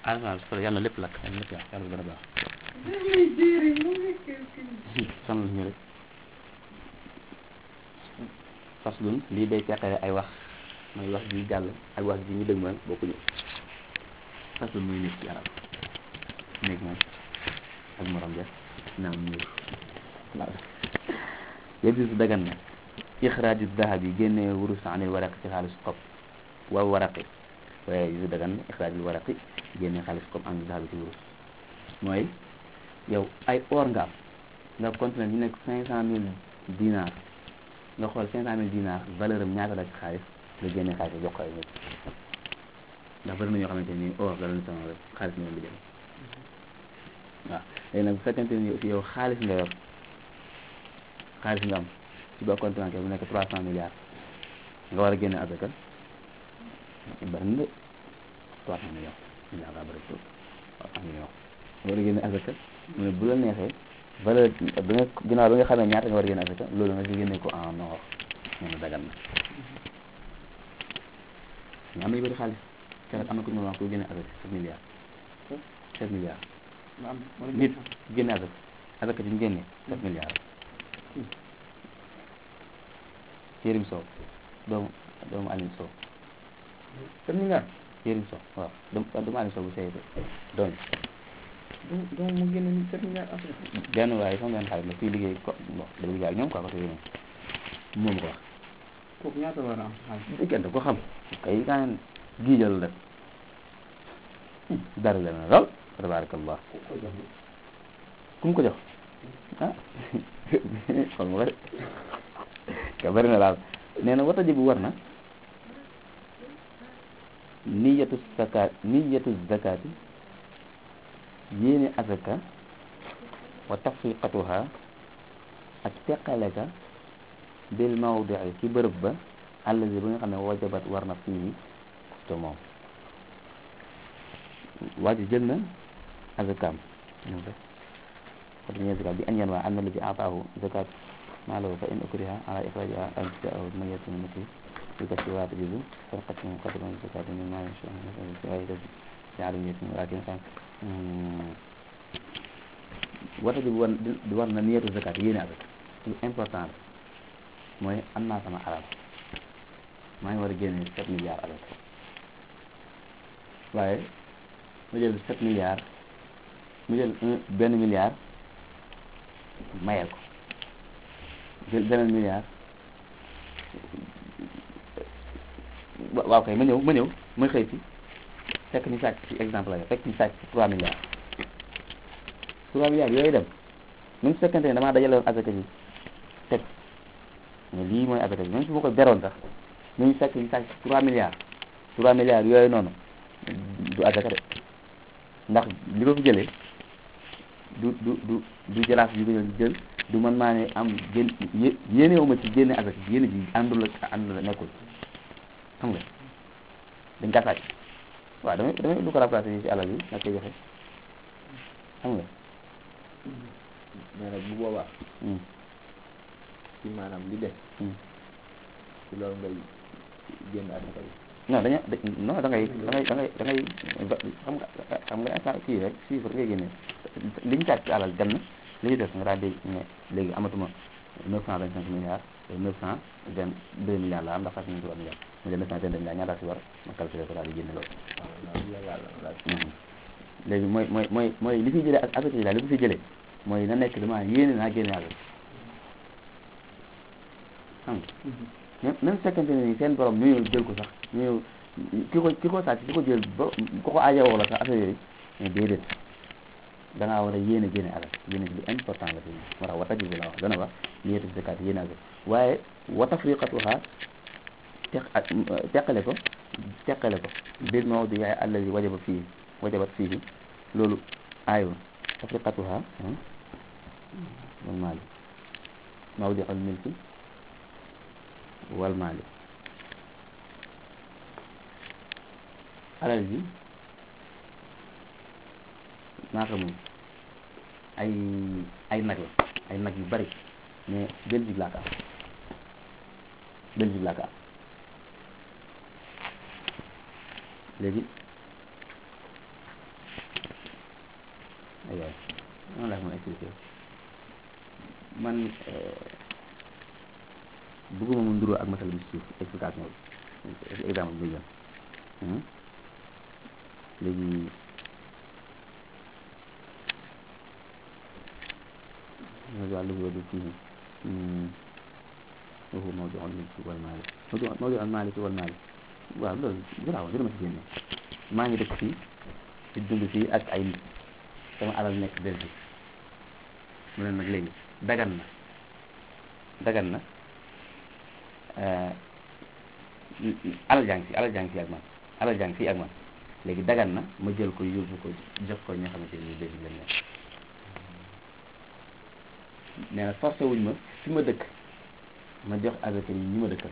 alhamdulilah yàlla na lépp lakk yàlla na lépp yàq yàlla gën a baax sonal ñu rek faslun lii day teqale ay wax mooy wax ji jàll ak wax ji ñu dëgmal bokkuñu faslun muy nekk ci arab néeg moom ak morom ja naam muur waaw yajuuzu dagan na ixraaju dahab yi génnee wurus anil waraqi ci xaalis xob wa waraqi waaye yajuuzu dagan na ixraajul waraqi génnee xaalis xob anil dahab ci wurus mooy yow ay or nga am nga continué ñu nekk cinq cent mille dinar nga xool cinq cent mille dinar valeur am ñaata la ci xaalis nga génne xaalis jox ko ay nit ndax bëri na ñoo xamante ni or la leen sama rek xaalis ñoom di dem waaw léegi nag bu fekkente ni aussi yow xaalis nga yor xaalis nga am ci ba compte bancaire bu nekk trois cent milliards nga war a génne asaka bëri na de trois cent millions milliards daa bëri trop trois cent millions nga war a génne asaka mu ne bu la neexee valeur bi nga ginnaaw bi nga xamee ñaata nga war a génne asaka loolu nga si génne ko en or nee na dagan na mais am na ñu bëri xaalis keroog am na ku ñu wax ku génne asaka sept milliards sept milliards nit génne asaka asaka ci ñu génne sept milliards Yérim Sow doomu doomu Alioune Sow sept milliards Yérim Sow waaw doomu doomu Alioune Sow bu sey doom donc mu génne ni sept milliards après benn waaye sama benn xarit la fii liggéey ko bon dafa liggéey ak ñoom quoi parce que moom ko wax kooku ñaata war a am xaalis diggante ko xam kay kaan giijal rek dara la na lool tabarakallah ku mu ko jox ah xool ma ko de ka bëri na daal nee na wata jibu war na niyatu zakat niyatu zakati yéene azaka wa tafriqatuha ak teqale ka bil mawdii ci bërëb ba allazi ba nga xam ne wajabat war na fii te moom waa ji jël na azakaam ñoom rek wata ñee zakat bi an yan waa an na la ci ataahu zakat maa lahu fa in ukriha ala ixrajiha an jaahu mayatun mati bi kasi waat jizu farqatun qadran zakati min maa yasha waaye def ñaari nit ñi walakin xam wata ji war di war na niyatu zakat yéene azaka lu important la mooy am naa sama alal maa ngi war a génne sept milliards avec waaye mu jël sept milliards mu jël un benn milliard mayel ko jël beneen milliard waaw kay ma ñëw ma ñëw ma xëy ci fekk ñu sàcc ci exemple la fekk ñu sàcc ci trois milliards trois milliards yooyu dem même su fekkente ne damaa dajale woon azaka ji teg mais lii mooy azaka ji même su ma ko beroon sax ñu fekk ñu sàcc trois milliards trois milliards yooyu noonu du azaka de ndax li ko fi jëlee du du du du jëlaat bi ko jël du man maa ne am gén yé yéenewuma ci génne azaka ji yéene ji àndul ak àndul ak nekkul xam nga dañ kaa sàcc waaw damay damay lu ko remplacé yi ci alal yi nga koy joxe xam nga mais nag bu boobaa ci maanaam li des ci loolu ngay génn asaka bi non dañu non da ngay da ngay da ngay da ngay xam nga xam nga instant kii rek chiffre ngay génne li ñu sàcc ci alal dem na li ñu def nga daal di ne léegi amatuma neuf cent vingt cinq milliards neuf cent vingt deux milliards la am ndax fas nañu trois milliards mu jël neuf cent vingt deux milliards ñaata si war ma calculé ko daal di génne loolu léegi mooy mooy mooy mooy li fi jëlee ak asaka yi daal li ko fi jëlee mooy na nekk dama yéene naa génne alal xam nga même fekkente ne ni seen borom ñu ñëw jël ko sax ñu ñëw ki ko ki ko sàcc ki ko jël ba ko ko aajowoo la sax affaire yooyu mais déedéet da ngaa war a yéene génne alal yéene ji lu important la fi moo tax wata jibu la wax dana wax niyatu zakat yéene alal waaye wa tafriqatuha teq ak teqale ko teqale ko bil mawdi yaay allazi wajaba fii wajabat fii loolu aayul tafriqatuha wal maali mawdi al milki wal maali alal ji naata moom ay ay nag la ay nag yu bari mais Belgique laa ko am Belgique laa ko am léegi aywa noonu laa mën a expliqué man bëgguma mu nduroo ak masala bi suuf explication bi exemple bi muy jël léegi wàllu wàllu kii waxu moo joxoon li wal maali moo joxoon moo joxoon maali ci wal maali waaw loolu garaaw dina ma si génne maa ngi dëkk fii di dund fii ak ay nit sama alal nekk Belgique mu ne nag léegi dagan na dagan na alal jàng fi alal jàng fi ak man alal jàng fii ak man léegi dagan na ma jël ko yóbbu ko jox ko ñi nga xamante ni Belgique lañ nekk nee na forcé wuñ ma fi ma dëkk ma jox azaka yi ñi ma dëkkal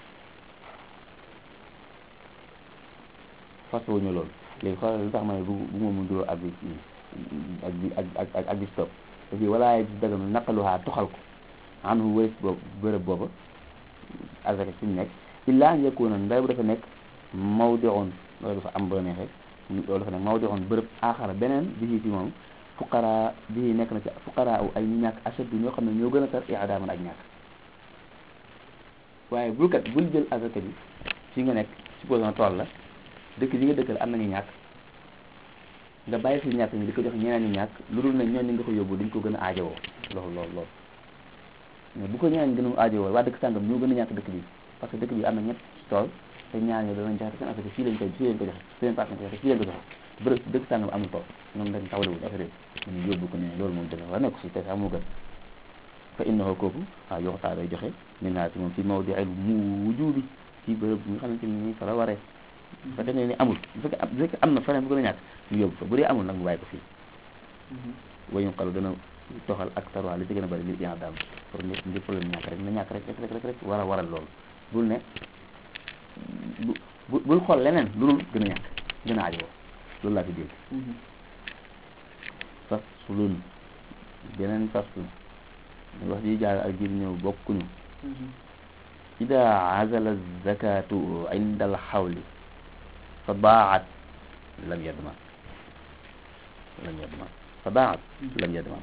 forcé wuñ ma loolu léegi xoolal lu tax ma ne bu bu ma mun doo ak bi ak bi ak ak ak bi stop te fii walaaye bi daganu naqaluhaa toxal ko anhu wëris boobu bërëb booba azaka fi mu nekk illaa an yakuna nday bu dafa nekk mawdi'un loolu dafa am ba neexee loolu dafa nekk mawdi'un bërëb aaxara beneen bi ci moom fuqaraa bii nekk na ci fuqaraa aw ay ñu ñàkk ashaddu ñoo xam ne ñoo gën a tar i'daaman ak ñàkk waaye bul kat bul jël azaka bi fi nga nekk supposons tool la dëkk yi nga dëkkal am nañu ñàkk nga bàyyi fi ñàkk ñi di ko jox ñeneen ñu ñàkk lu dul ne ñooñu nga ko yóbbu duñ ko gën a aajowoo loolu loolu loolu mais bu ko ñeneen gën a aajowoo waa dëkk sàngam ñoo gën a ñàkk dëkk bi parce que dëkk bi am na ñett tool te ñaar ñoo danañ joxe seen affaire fii lañ koy fii lañ ko joxe seen partenaire joxe fii lañ ko joxe bërëb dëkk sàngam amul tool ñoom dañ tawlewul affaire yi ñu yóbbu ko ne loolu moom dana war nekk si te sax moo gën fa innahu kooku waaw yoxtaa day joxe min naa si moom fi mawdi'il wujubi ci bërëb bi nga xamante ni fa la waree bu fekkee ne ni amul bu fekkee bu fekkee am na feneen bu gën a ñàkk ñu yóbbu fa bu dee amul nag mu bàyyi ko fii wayu xalu dana toxal ak tarwaa li ci gën a bëri li yaa daam pour ngir ngir problème ñàkk rek na ñàkk rek rek rek rek war a waral loolu bul ne bu bul xool leneen lu dul gën a ñàkk gën a ajowoo loolu laa fi dégg faslun beneen faslun wax ji jaar ak ji ñëw bokkuñu ida azala zakatu inda al xawli fa baat lam yadman lam yadman fa baat lam yadman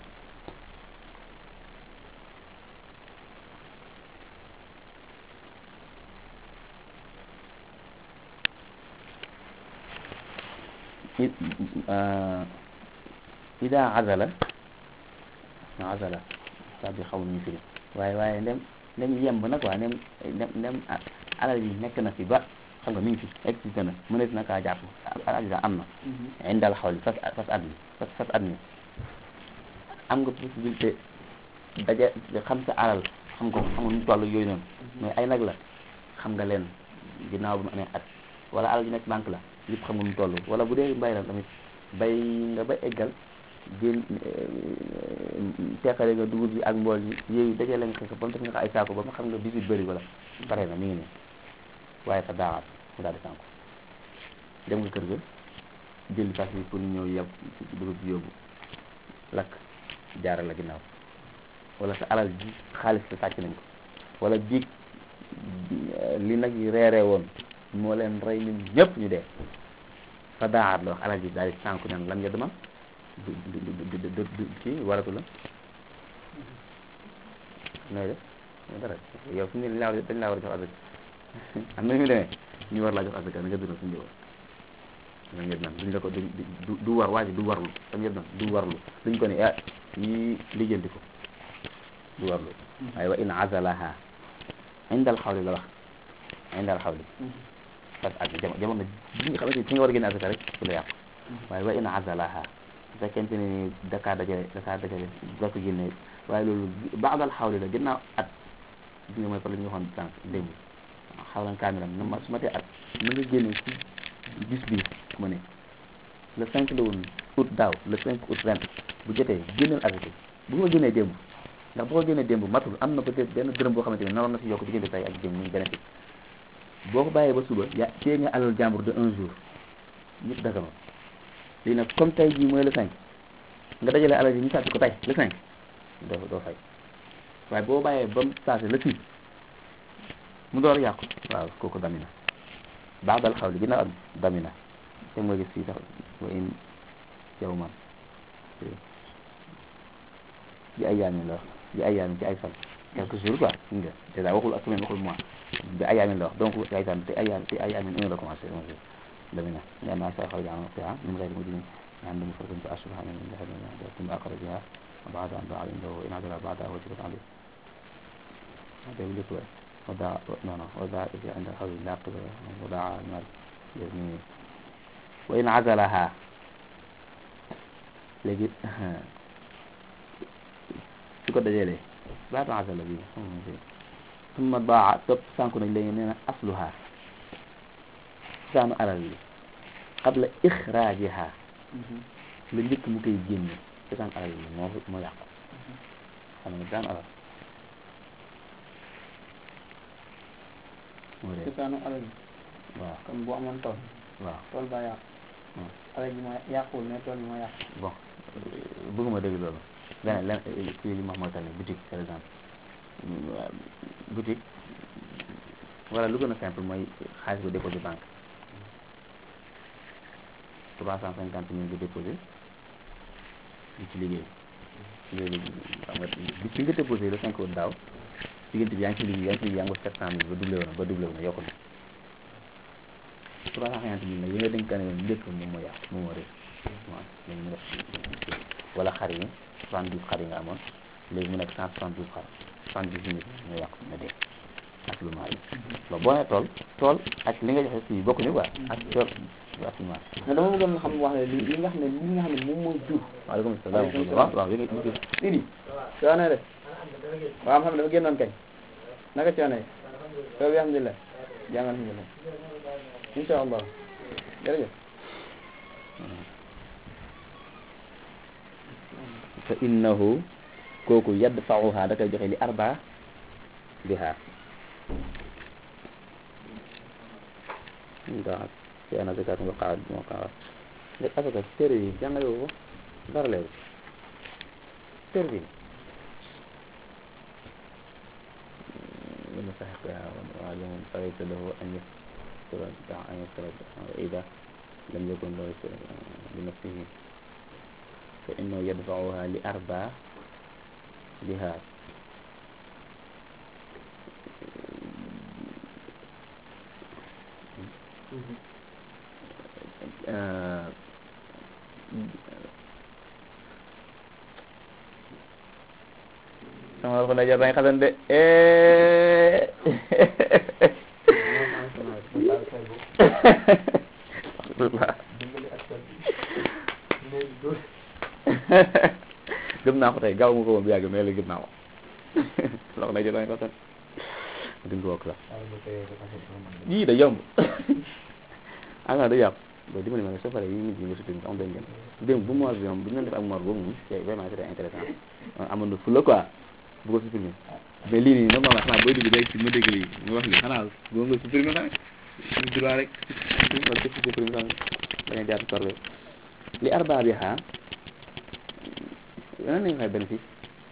ida azala azala saa bi xaw ñu firi waaye waaye ndem ndem yemb nag waa ndem ndem ndem alal yi nekk na fi ba xam nga mi ngi fi existé na mënees na kaa jàpp alal yi am na indal xawli fas fas at mi fas fas at mi am nga possibilité daje xam sa alal xam ko xam nga nu toll yooyu noonu mais ay nag la xam nga leen ginnaaw bi mu amee at wala alal yi nekk banque la yëpp xam nga nu toll wala bu dee mbay la tamit bay nga ba eggal génn teqale nga dugub bi ak mbool yi yooyu dajale nga ko ba mu def nga ko ay saako ba ma xam nga bisit bëri wala pare na mi ngi nii waaye fa daawaat mu daal di sànku dem nga kër ga jël fas yi pour ñëw yeb dugub bi yóbbu lakk jaaral la ginnaaw wala sa alal ji xaalis sa sàcc nañ ko wala biig li nag yi reeree woon moo leen rey ñun ñëpp ñu dee fa daawaat la wax alal ji daal di sànku nen lan nga dema du du du du du kii waratu la nooy def dara yow fi mu ne dañ laa dañ laa war a jox asaka am na ñu demee ñu war laa jox asaka na nga dundal suñu njaboot da ngeen naan duñ la ko du du war waa ji du warlu da ngeen naan du warlu duñ ko ne ah yi lijjanti ko du warlu waaye wa in azalaha indal xawli la wax indal xawli parce que ak jamono bi nga xamante ni ci nga war a génne asaka rek su la yàqu waaye wa in azalaha su fekkente ne ni dakaa dajale dakaa dajale doo ko génne waaye loolu baadal xawli la ginnaaw at bi nga mooy par la ñu waxoon sànq démb xawlan kaamilan na ma su ma tee at na nga génne ci bis bii ma ne le cinq la woon août daaw le cinq août ren bu jotee génneel asaka bu ma génnee démb ndax boo ko génnee démb matul am na peut-être benn dërëm boo xamante ne naroon na si yokk diggante tay ak démb muy bénéfice boo ko bàyyee ba suba ya téye nga alal jàmbur de un jour ñëpp daga ma léegi nag comme tey jii mooy le cinq nga dajale alal yi ñu sàcc ko tey le cinq doo doo fay waaye boo bàyyee ba mu passé le six mu door yàqu waaw kooku damina baax dal xaw li ginnaaw am damina te mooy gis fii sax wa in yow man bi ay yaamin la wax bi ay yaamin ci ay fan quelques jours quoi nga dèjà waxul ak semaine waxul mois bi ay yaamin la wax donc ay fan te ay yaam te ay yaamin un la commencé un jour damina لأنها سيخرج عن وقتها من غير مدين عند مفرد فأشبه من ذهب ثم أخرجها وبعد أن باع عنده وإن عدل بعدها وجبت عليه هذا يقول لك وداع لا لا وداع إذا عند الحول لا قبل وداع المال يزني وإن عزلها léegi su ko dajalee baatu azala bi summa baa topp sànku nag léegi nee na asluha saanu alal bi qabla ixraajiha la njëkk mu koy génne cosaan alal bi moo moo yàqu xam nga cosaan alal moo dee cosaanu alal bi waaw comme bu amoon tool waaw tool ba yàqu Hmm. alal ji moo yàquwul mais tool bi moo yàqu bon bëgguma dégg loolu leneen leneen kii li ma mooy tane boutique par exemple boutique wala lu gën a simple mooy xaalis bu déposé banque trois cent cinquante mille bu déposé di ci liggéey léegi xam nga bi ci nga déposé le cinq août daaw diggante bi yaa ngi ci liggéey yaa ngi ci liggéey yaa ngi ko sept cent mille ba doublé wu na ba doublé wu na yokku na trois cent cinquante mille nag yi nga dénkaane woon njëkk moom moo yàqu moom moo réer waaw léegi mu def wala xar yi soixante douze xar yi nga amoon léegi mu nekk cent soixante douze xar soixante dix mille ñoo yàqu na dee absolument yi loolu boo nee tool tool ak li nga joxe fii bokkuñu quoi ak tool absolument mais dama bëggoon xam wax ne li li nga xam ne li nga xam ne moom mooy jur waaleykum salaam waaw waaw yéen a ngi Sidi coono de waaw xam ne dafa génnoon kañ naka coono yi soo bi alhamdulilah jàngal alhamdulilah insha allah jërëjëf fa innahu kooku yadfa'uha da koy joxe li arba biha ndax ci ana zakat nga xaar moo xaar léegi asaka téere yi jàngale woo ko dara leeru téere bi من صحيح وعلم فليس له أن يستر أن يستر إذا لم يكن له يستر بنفسه فإنه يدفعها لأربع بها آه sama ko na jar nañ xasan de gëm naa ko tey gaaw ma ko woon bu yàgg mais léegi gëm naa ko loxo na jar nañ xasan duñ ko wokk la yii da yomb ah da yàqu ba dimbali ma ne soo paree yi nit ñi nga sutur am dañ gën démb bu mois bi moom bu ñu doon def ak mois boobu moom c'est vraiment c'était intéressant amoon na fula quoi bu ko supprimer mais lii nii normalement xanaa booy dugg rek ci ma dégg lii nga wax lii xanaa boo nga supprimer tamit ñu droit rek wala def supprimer tamit bañ a jaar torbe li arba bi xaa nan nañ xay bénéfice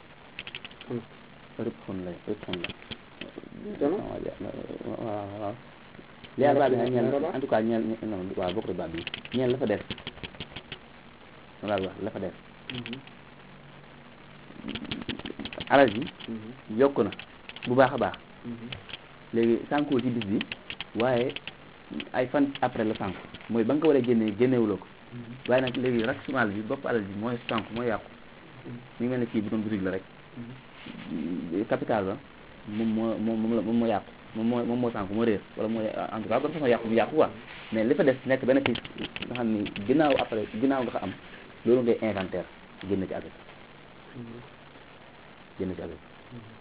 rëpp xon la rëpp xon la waaw waaw li arba bi xaa ñeel en tout cas ñeel non waaw bokk ba bi ñeel la fa def wala la fa def alal ji yokk na bu baax a baax léegi sànkuwul ci bis bi waaye ay fan après la sànku mooy ba nga ko war a génnee génnewuloo ko waaye nag léegi raxumal bi bopp alal ji mooy sànku mooy yàqu mi ngi mel ne kii bu doon boutique la rek capital ba moom moo moom moom la moom moo yàqu moom moo moom moo sànku moo réer wala moo en tout cas ba façon yàqu bu yàqu quoi mais li fa des nekk benn kii nga xam ni ginnaaw après ginnaaw nga ko am loolu ngay inventaire génn ci avec génn ci avec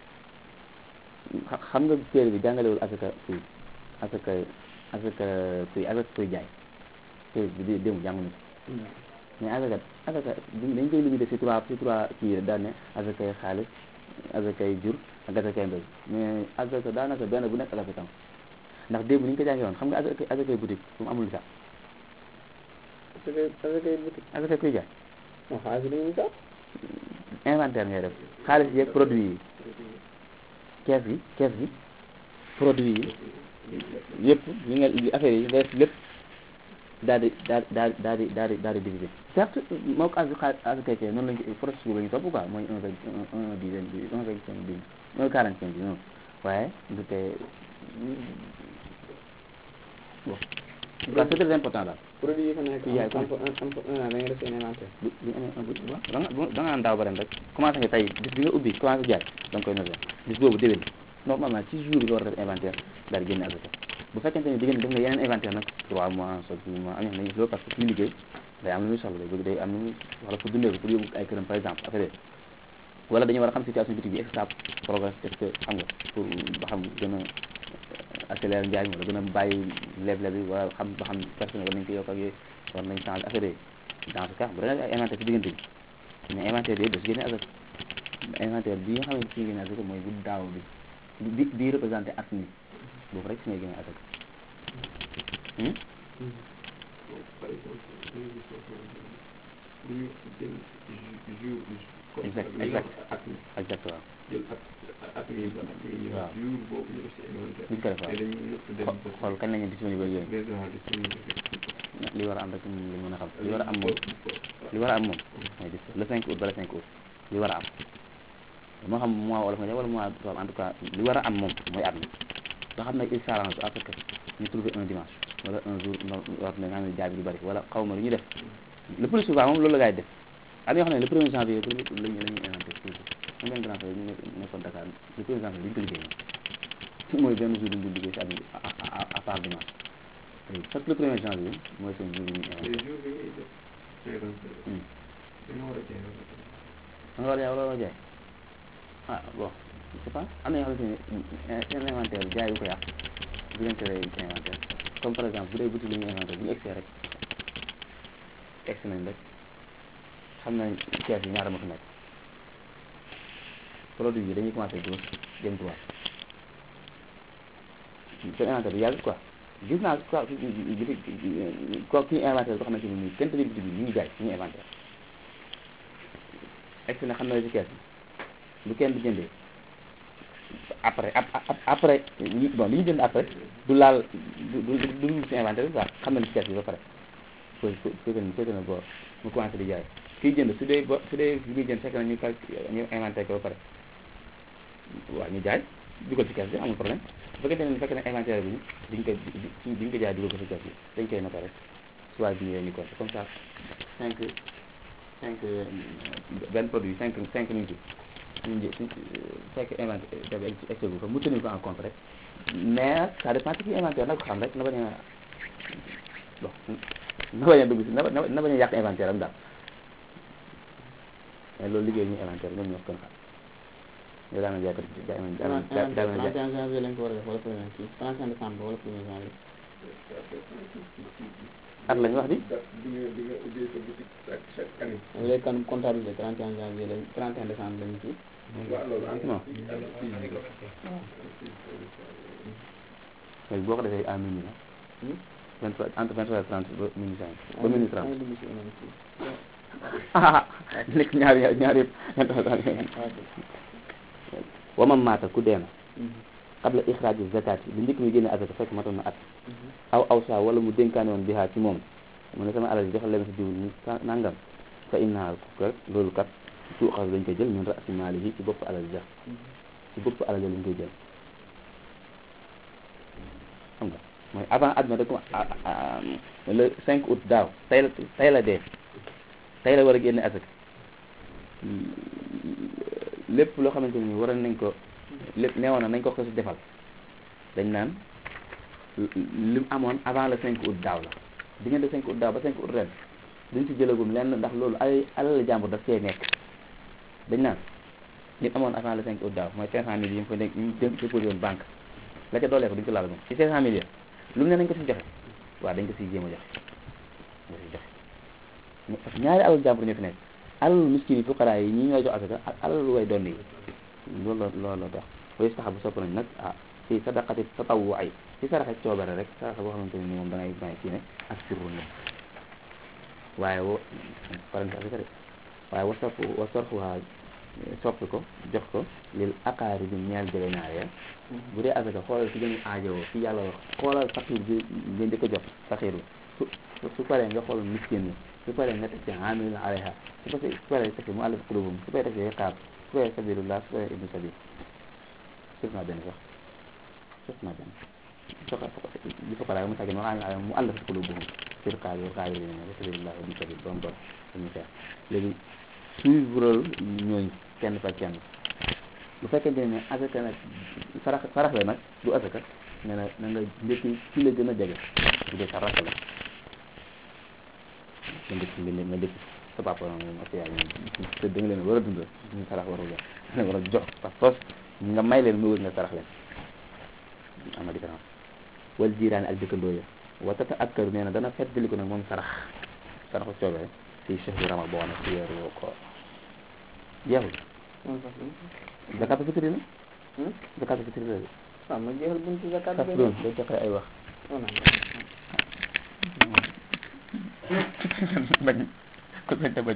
xam nga téere bi jàngalewul asaka kuy asaka asaka kuy asaka kuy jaay téere bi di démb jànguñu ko mais asaka asaka dañ koy limité ci trois ci trois kii daan ne asakay xaalis asakay jur ak asakay mbéy mais asaka daanaka benn bu nekk asaka tam ndax démb ni ñu ko jàngee woon xam nga asaka asakay boutique fu mu amul li sax asakay asakay boutique asakay kuy jaay non xaalis dañuy sax inventaire ngay def xaalis yeeg produit yi kees gi kees gi produit yi yëpp li nga li affaire yi nga def lépp daal di daal daal daal di daal di daal di diviser certes moo ko as as keke noonu lañ ko processus boobu la ñu topp quoi mooy un vingt un un dizaine bi un vingt cinq bi un quarante cinq bi noonu waaye du tee bon en tout cas c'est très important daal produit yi fa nekk Yaay am am am un an da nga def seen inventaire bu bu amee un bu da nga da nga naan daaw ba ren rek commencé nga tey bis bi nga ubbi commencé jaay da nga koy noter bis boobu déwén normalement ci jour bi nga war a def inventaire daal di génne asaka bu fekkente ni diggante def nga yeneen inventaire nag trois mois soit six mois am na nañu loolu parce que suñu liggéey day am lu muy soxla day bëgg day am lu muy soxla pour dundee ko pour yóbbu ay këram par exemple affaire wala dañu war a xam situation boutique bi est-ce que ça progresse est-ce que xam nga pour ba xam gën a accélérer njaay mi wala gën a bàyyi leble bi wala xam ba xam personne war nañ ko yokk ak yooyu war nañ changer affaire yi dans ce cas bu dee ay inventaire ci diggante bi mais inventaire yooyu da si génne asaka inventaire bi nga xamante si génne asaka mooy bu daaw bi bi bi représenté at mi boobu rek si ngay génne asaka hmm? par exemple dañuy gis soo xamante ni bu ñu jël jour comme Exact, dañuy exact. wax at mi exact waaw jël at at mi ba at mi ñu Waaw. jour boobu ñu def si inventaire duñ ko def waaw te dañuy nëpp dem Xo- ba xool kañ lañu disponible ak yooyu déjà disponible li war a am rek moom lañ mën a xam li war a am moom li war a am moom mooy dis le 5 août ba le 5 août li war a am moo xam mois wolof nga def wala mois tubaab en tout cas li war a am moom mooy at mi nga xam ne il s'arrange à ce que ñu trouver un dimanche wala un jour no war na nga xam ne jaay bi du bëri wala xaw ma lu ñu def le plus souvent moom loolu la gars yi def am na yoo xam ne le premier janvier pour lañu la ñuy inventé toujours am benn grand frère ñu nekk nekkoon Dakar le premier janvier duñ ko liggéey moom mooy benn jour duñ ko liggéey si at mi à à à part dimanche parce que le premier janvier mooy seen jour yi ñuy te inventé jour bi ngay def inventaire Hmm. dañoo war a jaay ba pare. da nga war a jaay wala war a jaay ah bon je sais pas am na yoo xamante ne seen inventaire jaay bu ko yàq bu leen teree ci inventaire comme par exemple bu dee boutique la ñuy inventaire bu ñu egsee rek egsi nañ rek xam nañ kees yi ñaata ma fi nekk produit bi dañuy commencé gauche jëm droite seen inventaire bi yàgg quoi gis naa quoi quoi kii inventaire boo xamante ni nii kenn tëjee boutique bi ñu ngi jaay ñu ngi inventaire egsi na xam na ci kees bi lu kenn di jëndee après ap ap- après li- bon li ñu jënd après du laal du du du dugg ci inventaire bi quoi xam na li ci kees bi ba pare foofu foofu fekk na fekk na bo mu commencé di jaay kiy jënd su dee bo su dee li muy jënd fekk na ñu cal ñu inventaire ko ba pare waaw ñu jaay dugal ci kees bi amul problème bu fekkee ne fekk na inventaire bi diñ ko di diñ ko jaay dugal ko ci kees bi dañ koy noter rek soit bi ñu compté comme ça cinq cinq benn produit cinq cinq minutes yi ñu jë fekk inventaire bi egg gu ko mu tenir ko en compte rek mais ça dépend ci inventaire na ko xam rek na bañ a bon na bañ a dugg si na ba- na bañ a yàq inventaire am daal mais loolu liggéey ñu inventaire ñoom ñoo ko gën a xam yow daana jaay ko jaay ma jaay ma jaay jaay ma jaay 31 janvier lañ ko war a def wala premier kii 31 décembre wala premier janvier at lañ wax di date bi nga bi nga ubbee sa boutique chaque chaque année. léegi kan comptabilité 31 janvier lañ 31 décembre lañ kii waaw loolu en Non. léegi boo ko defee à minuit la Hmm? 23 entre 23 et 30 ba minuit 5 ba minuit 30 ay dugg si yeneen kii ah nekk ñaari ñaari yëpp wa man maata ku deena qabla ixraaji zakati li njëkk mi génne azaka fekk matoon na at aw aw saa wala mu dénkaane woon bihaa ci moom mu ne sama alal ji joxal leen si diw ni sa- nangam fa innaha kat loolu kat tuuxas dañ koy jël min raasi maalihi ci bopp alal ja ci bopp alal ja lañ koy jël xam nga mooy avant at ma rek le 5 août daaw tey la tey la dee tey la war a génne asaka lépp loo xamante ni war nañ ko lépp neewoon na nañ ko ko si defal dañ naan li mu amoon avant le 5 août daaw la diggante 5 août daaw ba 5 août ren duñ si jëlagum lenn ndax loolu ay alal jàmbur daf see nekk dañ naan li mu amoon avant le 5 août daaw mooy 500 mille yi mu fa nekk ñu dé- déposé woon banque la ca doolee ko duñ ko laal moom ci 500 mille ya lu mu ne nañ ko si joxe waaw dañ ko siy jéem a joxe dañ ko siy joxe mais parce que ñaari alal jàmbur ñoo fi nekk alalu miskin yi fuqaraa yi ñi ñooy jox asaka ak alalu way doon yi loolu la loolu la tax way sax bu sopp nañ nag ah ci sadaqati tatawwu ay ci saraxe coobare rek saraxe boo xamante ne ni moom da ngay may kii ne ak sirru la waaye wo parante asaka rek waaye wa sarfu wa sarfuha soppi ko jox ko lil aqaari bi ñeel jege ñaar ya bu dee asaka xoolal ci gën a aajowoo fi yàlla wax xoolal faqiir bi nga njëkk a jox faqiir bi su su paree nga xool miskin ni su paree nga teg ci amilin alayha su paree su paree teg ci mu allaf qulubum su paree teg ci riqaab su paree sabilullah su paree ibnu sabil sëf naa benn sax sëf naa benn soka li foqara mu tàggee mu amilin alayha mu allaf qulubuhum fi riqaab wa qaabilin wa sabilullah ibnu sabil ba mu bon dañuy xeex léegi suivre ñooñu kenn par kenn bu fekkente ne asaka nag sarax sarax la nag du asaka nee na na nga njëkki ci la gën a jege bu dee sa rakk la nga njëkk nga nga njëkk sa papa moom ak yaay moom te da nga leen war a dundal ñu sarax warul la da nga war a jox par force nga may leen mu wër nga sarax leen am na différence wal jiiraan ak dëkkandoo ya wa tata akkaru nee na dana feddali ko nag moom sarax saraxu coobee fii chehri ramadan ci weeru koor jeexul zakatu fitri na zakatu fitri la waaw ma jeexal buntu zakat kas doon day joxe ay wax bañ ko bañ te bañ